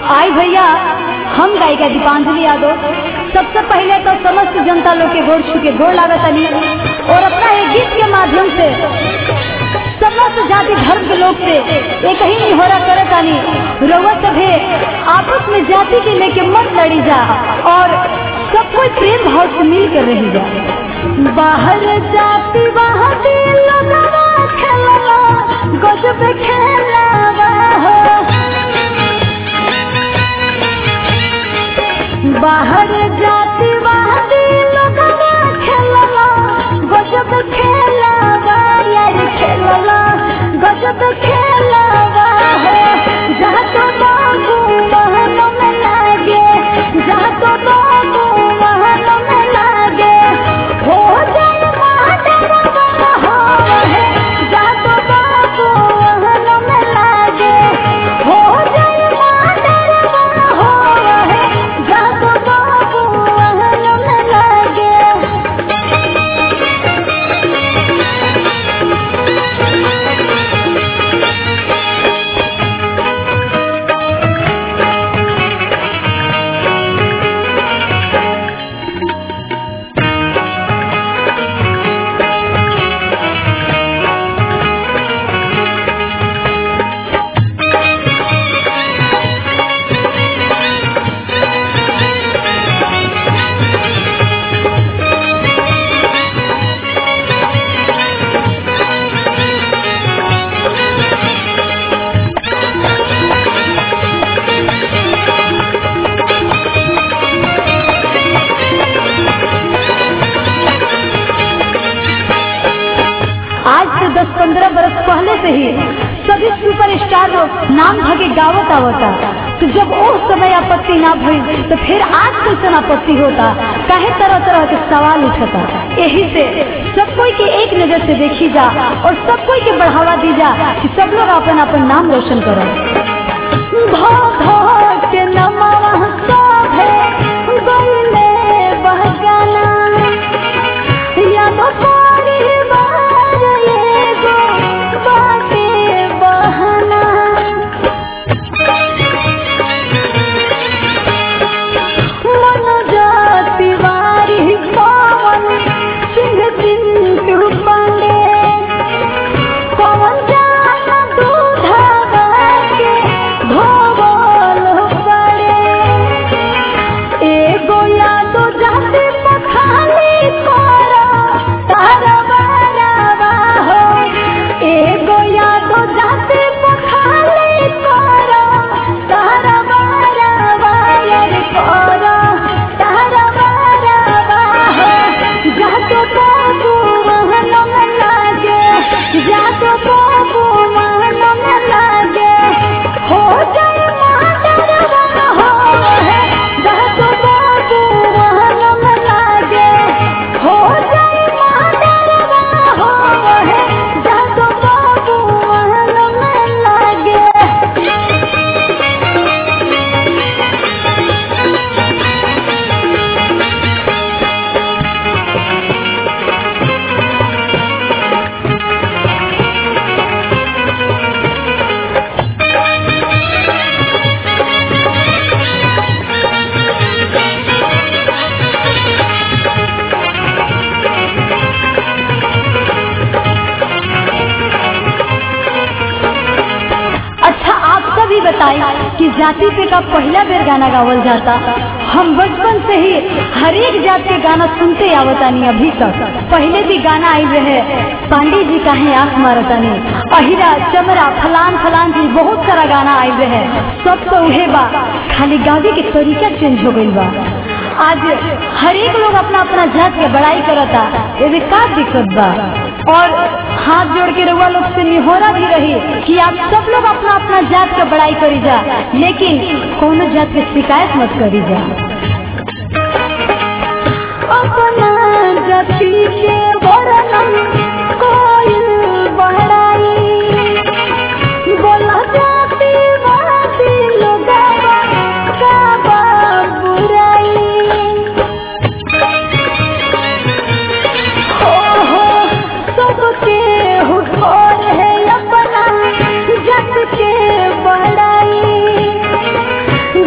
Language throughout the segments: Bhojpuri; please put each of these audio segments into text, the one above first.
आई भैया हम गायिका दीपांजलि यादव सबसे पहले तो समस्त जनता लोग के गोर छू के गोर लागत अली और अपना एक गीत के माध्यम से समस्त जाति धर्म के लोग से एक ही निहोरा करत आनी रउआ सभे आपस में जाति के लेके मत लड़ी जा और सब कोई प्रेम भाव से मिल कर रही जा बाहर जाति वहाँ दिल लगवा खेलवा गजब खेलवा हो बाहर जाति वहाँ दिल लगवा खेलवा गजब खेलवा यार खेलवा गजब खेलवा हो जहाँ तो बाबू वहाँ में लागे जहाँ तो बाबू वहाँ में लागे हो जाए माधरवा हो है जहाँ तो बाबू वहाँ में लागे हो जाए माधरवा हो है जहाँ तो बाबू वहाँ में लागे आज से 10-15 बरस पहले से ही सभी सुपर स्टार लोग नाम भगे गावत आवता तो जब उस समय आपत्ति ना भई तो फिर आज कैसे आपत्ति होता काहे तरह तरह के सवाल उठता यही से सब कोई के एक नजर से देखी जा और सब कोई के बढ़ावा दी जा कि सब लोग अपन अपन नाम रोशन करो भो भो के नमवा सभे गइले बहकाना याद परिवार एगो बाटे बहाना मनोजा तिवारी पवन सिंह चिंटू पांडे पवन जान दूधा के धोबल पड़े एगो यादो जाति पखाली करा तारा बारावा हो एगो यादो जाति पखाली करा तारा बारावा यार करा तारा बारावा हो जातो बाबू महन में लागे जातो बाबू महन में लागे हो जाए मादरवा हो है जातो बाबू महन में लागे हो जाए मादरवा हो है जातो बाबू महन में लागे अच्छा आप सभी बताएं कि जाति पे का पहला बेर गाना गावल जाता हम बचपन से ही हर एक जात के गाना सुनते आवतानी अभी तक पहले भी गाना आई रहे पांडे जी काहे आंख मारतानी अहिरा चमरा फलान फलान जी बहुत सारा गाना आई रहे सब तो उहे बा खाली गावे के तरीका चेंज हो गइल बा आज हर एक लोग अपना अपना जात के बड़ाई करता एमे का दिक्कत बा और हाथ जोड़ के रउआ लोग से निहोरा भी रही कि आप सब लोग अपना अपना जात के बड़ाई करी जा लेकिन कोनो जात के शिकायत मत करी जा अपना जाति के वर्णन कोई बढ़ाई बोला जाति वासी लोगवा का बा बुराई हो हो सबके हुकोर है अपना जग के बड़ाई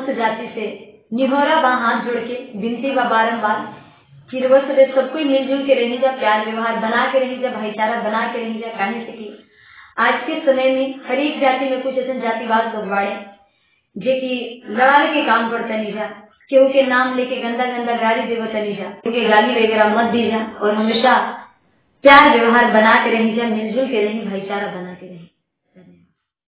समस्त जाति से निहोरा बा हाथ जोड़ के विनती बा बारम्बार कि रउआ सबे सब कोई मिलजुल के रही जा प्यार व्यवहार बना के रही जा भाईचारा बना के रही जा काहे से कि आज के समय में हर एक जाति में कुछ ऐसे जातिवाद लोग बाड़े जे कि लड़ावे के काम करता नहीं जा केहू के नाम लेके गंदा गंदा गाली देवता नहीं जा केहू गाली वगैरह मत दी जा और हमेशा प्यार व्यवहार बना के रही जा मिलजुल के रही भाईचारा बना के रही